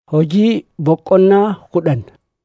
Hojii boqonnaa kudhan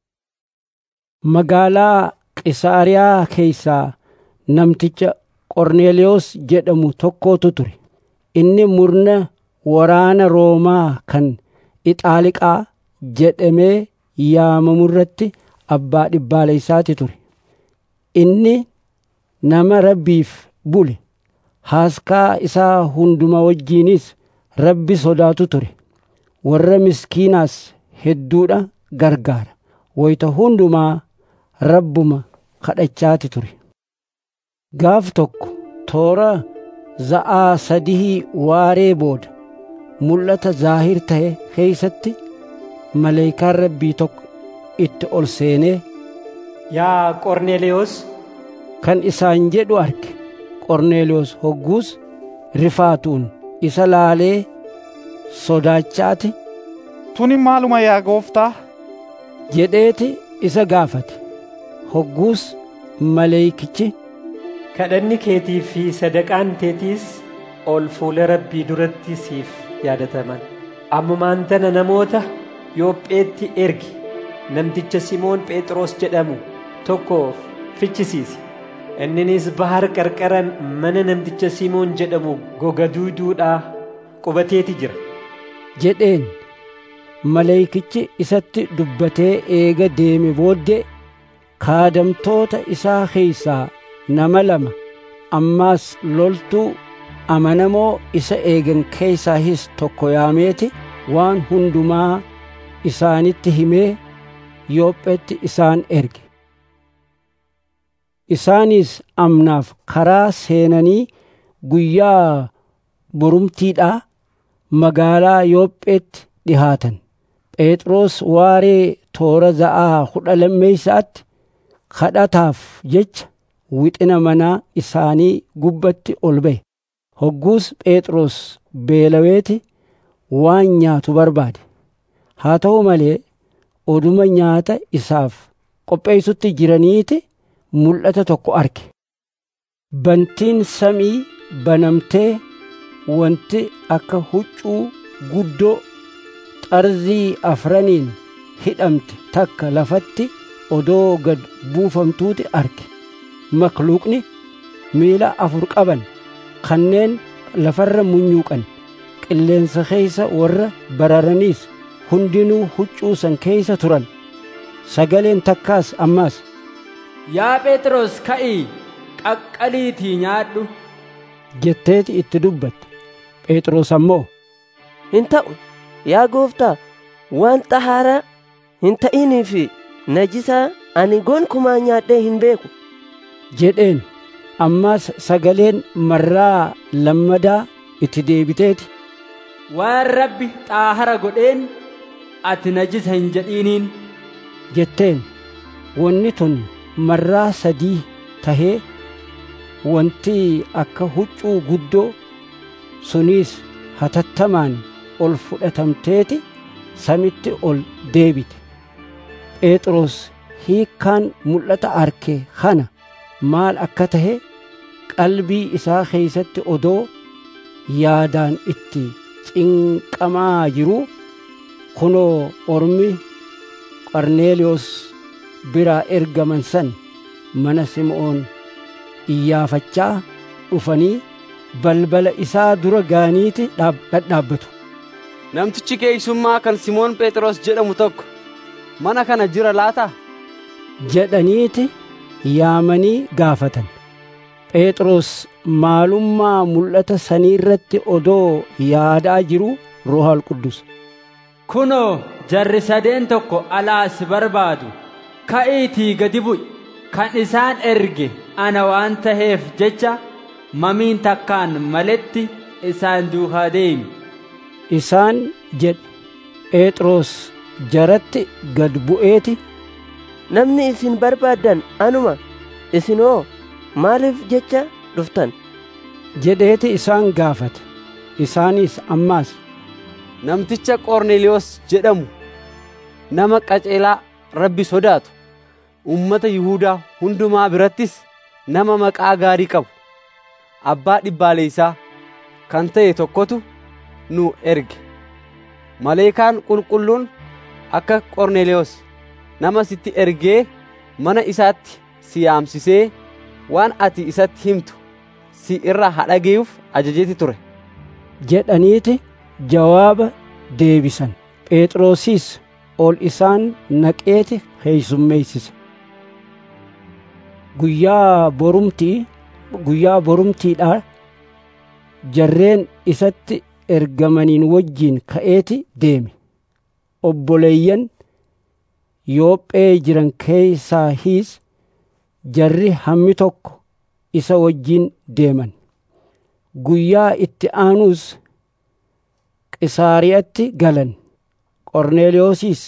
magaalaa Qisaariyaa keessaa namticha Qorneelewoos jedhamu tokkotu ture. Inni murna waraana Roomaa kan Ixaaliqaa jedhamee yaamamu irratti abbaa dhibbaalessaati ture. Inni nama Rabbiif bule. Haaskaa isaa hunduma wajjinis Rabbi sodaatu ture. Warra miskiinaas hedduudha gargaara. Wayita hundumaa Rabbuma kadhachaati ture. Gaaf tokko toora za'aa sadihii waaree booda mul'ata zaahir ta'e keeysatti maleeyikaan Rabbii tokko itti ol seenee Yaa Qorneelewoos kan isaan jedhu arge. Qorneelewoos hogguus rifaatuun isa laalee sodaachaati Tuni maaluma yaa gooftaa? jedheeti isa gaafate. Hogguus maleeyikichi kadhanni keetii fi sadaqaan teetiis ol fuula Rabbii duratti siif yaadataman. Ammumaan tana namoota Yoopheetti ergi namticha Simoon Phexros jedhamu tokko fichisiisi. Inninis bahar qarqara mana namticha Simoon jedhamu goga duuduudhaa qubateeti jira. jedheen maleeyikichi isatti dubbatee eega deeme booddee kaadamtoota isaa keeysaa nama lama ammaas loltuu amanamoo isa eegan keeysaahis tokko yaameeti waan hundumaa isaanitti himee Yoopheetti isaan erge. Isaanis amnaaf karaa seenanii guyyaa borumtiidhaa magaalaa Yoopheetti dhihaatan. Phexros waaree toora za'aa kudha lammeeysaatti kadhataaf jecha wixina manaa isaanii gubbatti ol ba'e. Hogguus Phexros beelaweeti waan nyaatu barbaade. Haa ta'u malee oduma nyaata isaaf qopheessutti jiraniiti mul'ata tokko arge. Bantiin samii banamtee wanti akka huccuu guddoo xarzii afraniin hidhamte takka lafatti odoo gad buufamtuuti arge. Makluuqni miila afur qaban kanneen lafarra munyuuqan qilleensa keeysa warra bararaniis hundinuu huccuu san keeysa turan. Sagaleen takkaas ammaas Yaa Phexros ka'ii qaqqaliitii nyaadhu. jetteeti itti dubbatte. Phexros ammoo Hin ta'u yaa gooftaa waan xahaaraa hin ta'inii fi najisaa ani gonkumaa nyaadhee hin beeku. jedheen ammaas sagaleen marraa lammadaa itti deebiteeti. Waan Rabbi xaahara godheen ati najisa hin jedhiiniin. jetteen wanni tun marraa sadii tahee wanti akka huccuu guddoo suniis hatattamaan ol fudhatamteeti samitti ol deebite. Phexros hiikkaan mul'ata arke kana maal akka tahe qalbii isaa keeysatti odoo yaadaan itti cinqamaa jiruu kunoo ormi Qorneeliyoos biraa ergaman san mana Sim'oon iyyaafachaa dhufanii balbala isaa dura gaaniiti dhadhaabbatu. Namtichi keeysummaa kan Simoon Phexros jedhamu tokko mana kana jira laataa? jedhaniiti yaamanii gaafatan. Phexros maalummaa mul'ata saniirratti odoo yaadaa jiru Ruuhal Quddus. Kunoo jarri sadeen tokko alaa si barbaadu ka'iitii gadi bu'i kan isaan erge ana waan taheef jecha mamiin takkaan maletti isaan duukaa deemi. Isaan jedhe Phexros jaratti gad bu'eeti Namni isin barbaaddan anuma isinoo maaliif jecha dhuftan? jedheeti isaan gaafate. Isaanis ammaas Namticha Qorneeliyoos jedhamu nama qaceelaa Rabbi sodaatu ummata Yihuudaa hundumaa birattis nama maqaa gaarii qabu abbaa dhibbaaleysaa kan ta'e tokkotu nu erge. Maleekaan qulqulluun akka qorneelewoos nama sitti ergee mana isaatti si yaamsisee waan ati isatti himtu si irraa hadhageeyuuf ajajeeti ture jedhaniiti jawaaba deebisan phexrosis ol isaan naqeeti heeysummeeysise guyyaa borumtii guyyaa borumtiidha jarreen isatti ergamaniin wajjiin ka'eeti deeme obboleeyyan yoophee jiran keeysaa hiis jarri hammi tokko isa wajjiin deeman guyyaa itti aanuus qisaariyatti galan qorneeliyoosis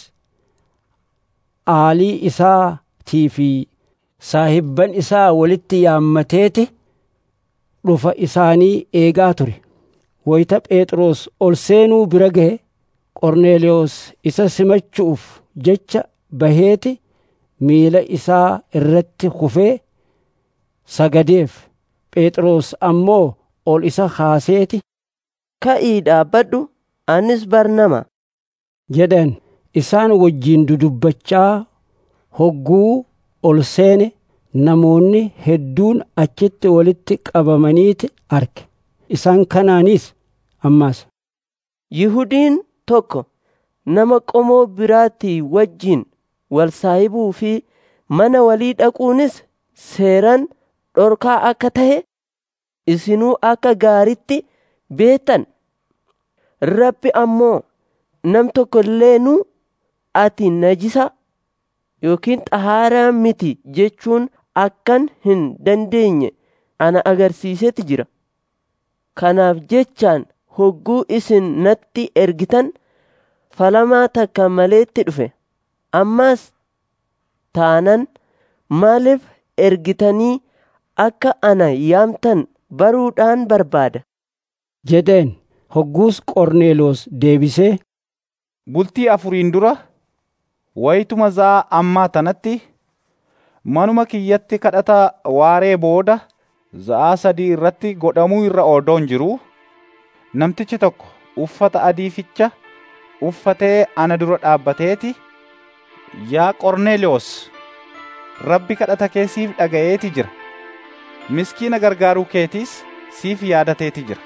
aalii isaatii fi saahibban isaa walitti yaammateeti dhufa isaanii eegaa ture wayita phexros ol seenuu bira gahe qorneeliyoos isa simachuuf jecha baheeti miila isaa irratti kufee sagadeef phexros ammoo ol isa kaaseeti ka'ii dhaabbadhu anis barnama jedhan isaan wajjiin dudubbachaa hogguu ol seene namoonni hedduun achitti walitti qabamaniiti arge isaan kanaanis ammaas yihudiin tokko nama qomoo biraatii wajjiin wal saahibuu fi mana walii dhaquunis seeran dhorkaa akka tahe isinuu akka gaaritti beektan rabbi ammoo nam tokko illeenuu ati najisa yookiin xahaaraa miti jechuun akkan hin dandeenye ana agarsiisetti jira kanaaf jechaan hogguu isin natti ergitan falamaa takka maleetti dhufe ammaas taanan maaliif ergitanii akka ana yaamtan baruudhaan barbaada jedheen hogguus qorneeloos deebisee bultii afuriin dura wayituma zaa ammaa tanatti manuma kiyyatti kadhata waaree booda za'aa sadii irratti godhamuu irra odoon jiruu namtichi tokko uffata adiificha uffatee ana dura dhaabbateeti yaa qorneeliyoos rabbi kadhata kee siif dhaga'eeti jira miskiina gargaaruu keetiis siif yaadateeti jira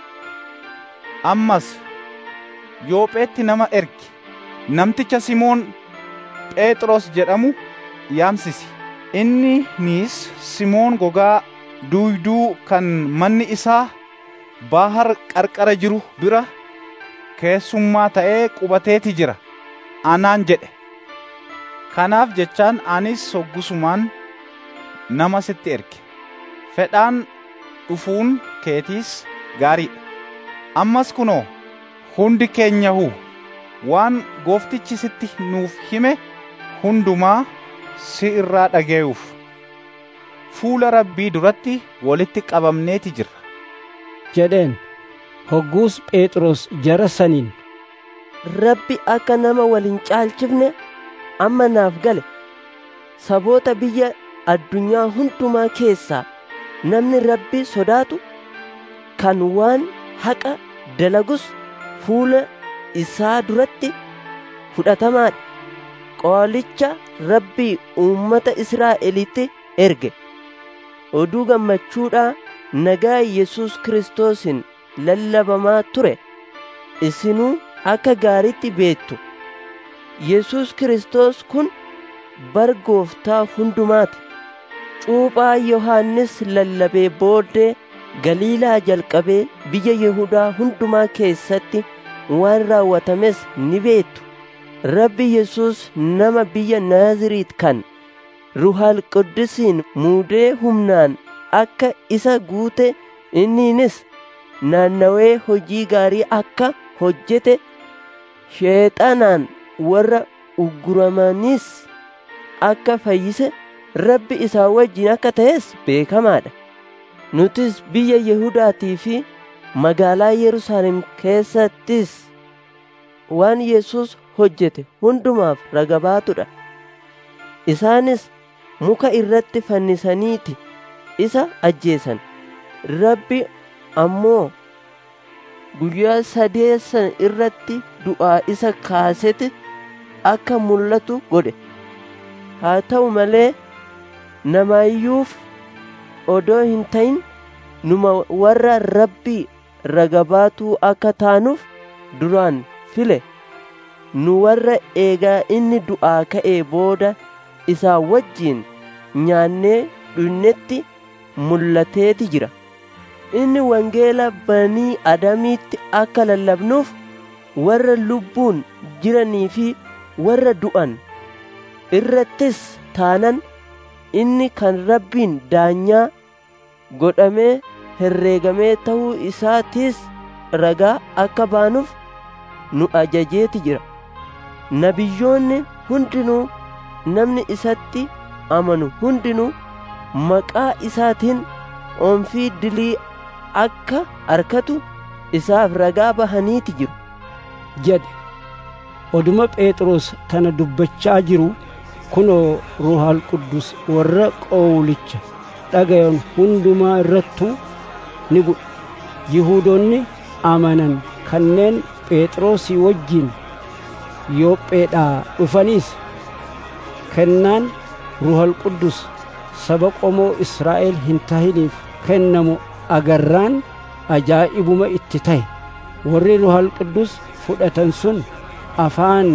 ammas yoopheetti nama ergi namticha simoon phexros jedhamu yaamsisi inni niis simoon gogaa duuyduu kan manni isaa baahar qarqara jiru bira keessummaa ta'ee qubateeti jira anaan jedhe kanaaf jechaan anis hoggusumaan nama sitti erge fedhaan dhufuun keetiis gaariidha ammas kunoo hundi keenyahu waan gooftichi sitti nuuf hime hundumaa si irraa dhageeyuuf fuula rabbii duratti walitti qabamneeti jirra jedheen hogguus phexros jara saniin rabbi akka nama wal hin caalchifne amma naaf gale saboota biyya addunyaa hundumaa keessaa namni rabbi sodaatu kan waan haqa dalagus fuula isaa duratti fudhatamaadha qoolicha rabbii uummata israa'elitti erge oduu gammachuudhaa nagaa yesus kiristoosin lallabamaa ture isinuu akka gaaritti beektu yesus kiristoos kun bar gooftaa hundumaati cuuphaa yohaannis lallabee booddee galiilaa jalqabee biyya yihudaa hundumaa keessatti waan raawwatames ni beektu rabbi yesus nama biyya naaziriit kan ruhal quddisiin muudee humnaan akka isa guute inniinis naannawee hojii gaarii akka hojjete sheexanaan warra ugguramanis akka fayyise rabbi isaa wajjin akka ta'es beekamaadha nutis biyya yehudaatii fi magaalaa yerusaalem keessattis waan yesus hojjete hundumaaf ragabaatudha isaanis muka irratti fannisaniiti isa ajjeesan rabbi ammoo guyyaa sadeessan irratti du'aa isa kaaseti akka mul'atu godhe haa ta'u malee namaayyuuf odoo hin ta'in numa warra rabbii ragabaatuu akka taanuuf duraan file nu warra eegaa inni du'aa ka'ee booda isaa wajjiin nyaannee dhunnetti mul'ateeti jira inni wangeela banii adamiitti akka lallabnuuf warra lubbuun jiranii fi warra du'an irrattis taanan inni kan rabbiin daanyaa godhamee herreegamee ta'uu isaatiis ragaa akka baanuuf nu ajajeeti jira nabiyyoonni hundinuu namni isatti amanu hundinuu maqaa isaatiin oomfii dilii akka arkatu isaaf ragaa bahaniiti jiru jedhe oduma phexros tana dubbachaa jiru kunoo ruuhal quddus warra qowlicha dhagayan hundumaa irrattuu ni bu'e yihuudoonni amanan kanneen phexrosii wajjiin yoopheedhaa dhufaniis kennaan ruuhal quddus saba qomoo israa'el hin tahiniif kennamu agarraan ajaa'ibuma itti ta'e warri ruuhal quddus fudhatan sun afaan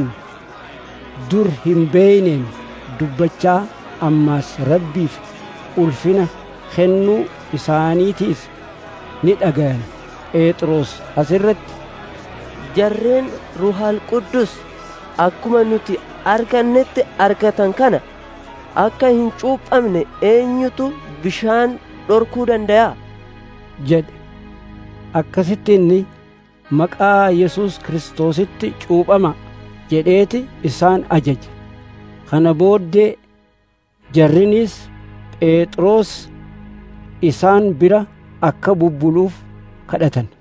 dur hin beeyneen dubbachaa ammaas rabbiif ulfina kennuu isaaniitiif ni dhagayan phexros asirratti jarreen ruuhal quddus akkuma nuti argannetti argatan kana akka hin cuuphamne eenyutu bishaan dhorkuu danda'a jedhe akkasitti inni maqaa yesus kiristoositti cuuphama jedheeti isaan ajaje kana booddee jarrinis phexros isaan bira akka bubbuluuf kadhatan